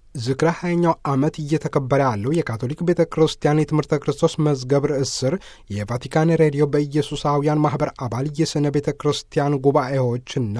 ዝክረ ሃያኛው ዓመት እየተከበረ ያለው የካቶሊክ ቤተ ክርስቲያን የትምህርተ ክርስቶስ መዝገብ ርዕስ ስር የቫቲካን ሬዲዮ በኢየሱሳውያን ማኅበር አባል የስነ ቤተ ክርስቲያን ጉባኤዎችና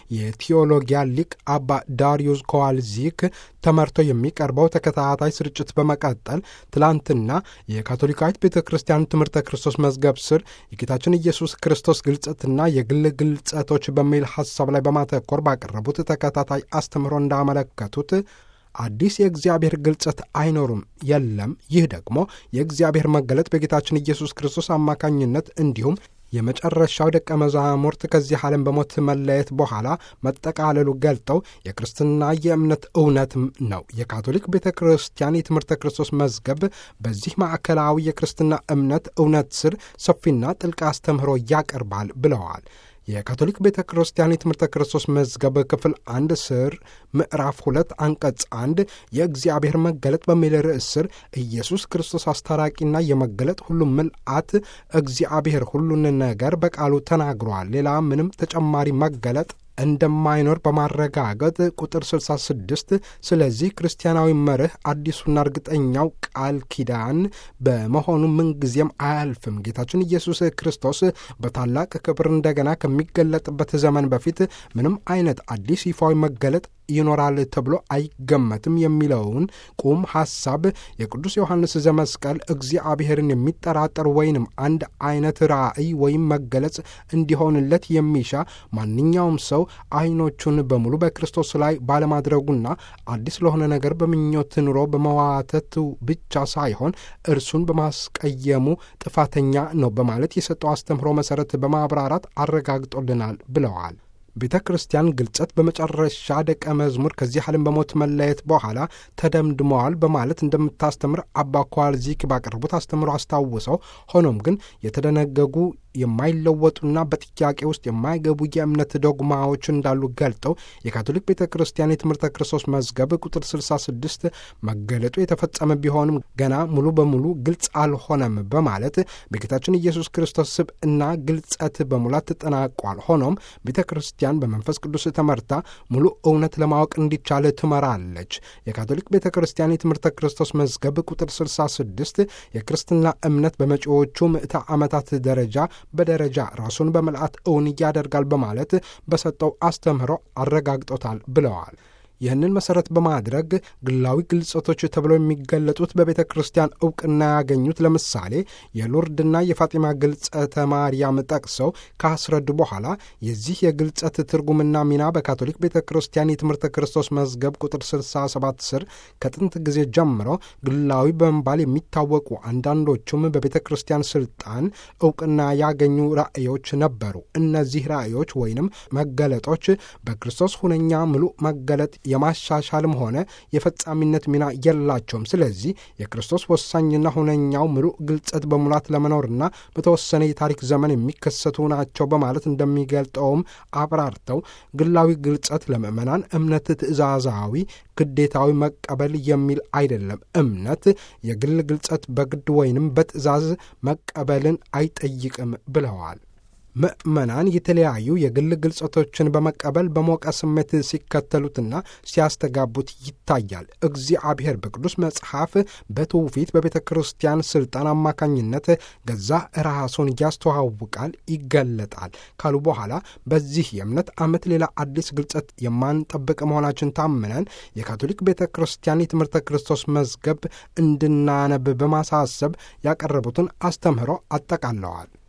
የቴዎሎጊያ ሊቅ አባ ዳሪዩስ ኮዋልዚክ ተመርቶ የሚቀርበው ተከታታይ ስርጭት በመቀጠል ትላንትና የካቶሊካዊት ቤተ ክርስቲያን ትምህርተ ክርስቶስ መዝገብ ስር የጌታችን ኢየሱስ ክርስቶስ ግልጸትና የግል ግልጸቶች በሚል ሐሳብ ላይ በማተኮር ባቀረቡት ተከታታይ አስተምህሮ እንዳመለከቱት አዲስ የእግዚአብሔር ግልጸት አይኖሩም፣ የለም። ይህ ደግሞ የእግዚአብሔር መገለጥ በጌታችን ኢየሱስ ክርስቶስ አማካኝነት እንዲሁም የመጨረሻው ደቀ መዛሙርት ከዚህ ዓለም በሞት መለየት በኋላ መጠቃለሉ ገልጠው የክርስትና የእምነት እውነትም ነው። የካቶሊክ ቤተ ክርስቲያን የትምህርተ ክርስቶስ መዝገብ በዚህ ማዕከላዊ የክርስትና እምነት እውነት ስር ሰፊና ጥልቅ አስተምህሮ ያቀርባል ብለዋል። የካቶሊክ ቤተ ክርስቲያን የትምህርተ ክርስቶስ መዝገብ ክፍል አንድ ስር ምዕራፍ ሁለት አንቀጽ አንድ የእግዚአብሔር መገለጥ በሚል ርዕስ ስር ኢየሱስ ክርስቶስ አስታራቂና የመገለጥ ሁሉ ምልአት እግዚአብሔር ሁሉን ነገር በቃሉ ተናግሯል። ሌላ ምንም ተጨማሪ መገለጥ እንደማይኖር በማረጋገጥ ቁጥር 66 ስለዚህ ክርስቲያናዊ መርህ አዲሱና እርግጠኛው ቃል ኪዳን በመሆኑ ምንጊዜም አያልፍም። ጌታችን ኢየሱስ ክርስቶስ በታላቅ ክብር እንደገና ከሚገለጥበት ዘመን በፊት ምንም አይነት አዲስ ይፋዊ መገለጥ ይኖራል ተብሎ አይገመትም የሚለውን ቁም ሐሳብ የቅዱስ ዮሐንስ ዘመስቀል እግዚአብሔርን የሚጠራጠር ወይንም አንድ አይነት ራእይ ወይም መገለጽ እንዲሆንለት የሚሻ ማንኛውም ሰው አይኖቹን በሙሉ በክርስቶስ ላይ ባለማድረጉና አዲስ ለሆነ ነገር በምኞት ኑሮ በመዋተቱ ብቻ ሳይሆን እርሱን በማስቀየሙ ጥፋተኛ ነው በማለት የሰጠው አስተምህሮ መሠረት በማብራራት አረጋግጦልናል ብለዋል። ቤተ ክርስቲያን ግልጸት በመጨረሻ ደቀ መዝሙር ከዚህ ዓለም በሞት መለየት በኋላ ተደምድመዋል በማለት እንደምታስተምር አባ ኳልዚክ ባቀረቡት አስተምሮ አስታውሰው፣ ሆኖም ግን የተደነገጉ የማይለወጡና በጥያቄ ውስጥ የማይገቡ የእምነት ዶግማዎች እንዳሉ ገልጠው የካቶሊክ ቤተ ክርስቲያን የትምህርተ ክርስቶስ መዝገብ ቁጥር 66 መገለጡ የተፈጸመ ቢሆንም ገና ሙሉ በሙሉ ግልጽ አልሆነም በማለት በጌታችን ኢየሱስ ክርስቶስ ስብዕና ግልጸት በሙላት ተጠናቋል። ሆኖም ቤተ ክርስቲያን በመንፈስ ቅዱስ ተመርታ ሙሉ እውነት ለማወቅ እንዲቻል ትመራለች። የካቶሊክ ቤተ ክርስቲያን የትምህርተ ክርስቶስ መዝገብ ቁጥር 66 የክርስትና እምነት በመጪዎቹ ምዕተ ዓመታት ደረጃ በደረጃ ራሱን በምልአት እውን ያደርጋል በማለት በሰጠው አስተምህሮ አረጋግጦታል ብለዋል። ይህንን መሠረት በማድረግ ግላዊ ግልጸቶች ተብለው የሚገለጡት በቤተ ክርስቲያን እውቅና ያገኙት ለምሳሌ የሎርድና የፋጢማ ግልጸተ ማርያም ጠቅሰው ካስረዱ በኋላ የዚህ የግልጸት ትርጉምና ሚና በካቶሊክ ቤተ ክርስቲያን የትምህርተ ክርስቶስ መዝገብ ቁጥር 67 ስር ከጥንት ጊዜ ጀምሮ ግላዊ በመባል የሚታወቁ አንዳንዶቹም በቤተ ክርስቲያን ስልጣን እውቅና ያገኙ ራእዮች ነበሩ። እነዚህ ራእዮች ወይንም መገለጦች በክርስቶስ ሁነኛ ምሉእ መገለጥ የማሻሻልም ሆነ የፈጻሚነት ሚና የላቸውም። ስለዚህ የክርስቶስ ወሳኝና ሁነኛው ምሉእ ግልጸት በሙላት ለመኖርና በተወሰነ የታሪክ ዘመን የሚከሰቱ ናቸው በማለት እንደሚገልጠውም አብራርተው ግላዊ ግልጸት ለምዕመናን እምነት ትእዛዛዊ፣ ግዴታዊ መቀበል የሚል አይደለም። እምነት የግል ግልጸት በግድ ወይንም በትእዛዝ መቀበልን አይጠይቅም ብለዋል። ምዕመናን የተለያዩ የግል ግልጸቶችን በመቀበል በሞቀ ስሜት ሲከተሉትና ሲያስተጋቡት ይታያል። እግዚአብሔር በቅዱስ መጽሐፍ በትውፊት በቤተ ክርስቲያን ስልጣን አማካኝነት ገዛ ራሱን ያስተዋውቃል፣ ይገለጣል ካሉ በኋላ በዚህ የእምነት ዓመት ሌላ አዲስ ግልጸት የማንጠብቅ መሆናችን ታምነን የካቶሊክ ቤተ ክርስቲያን የትምህርተ ክርስቶስ መዝገብ እንድናነብ በማሳሰብ ያቀረቡትን አስተምህሮ አጠቃለዋል።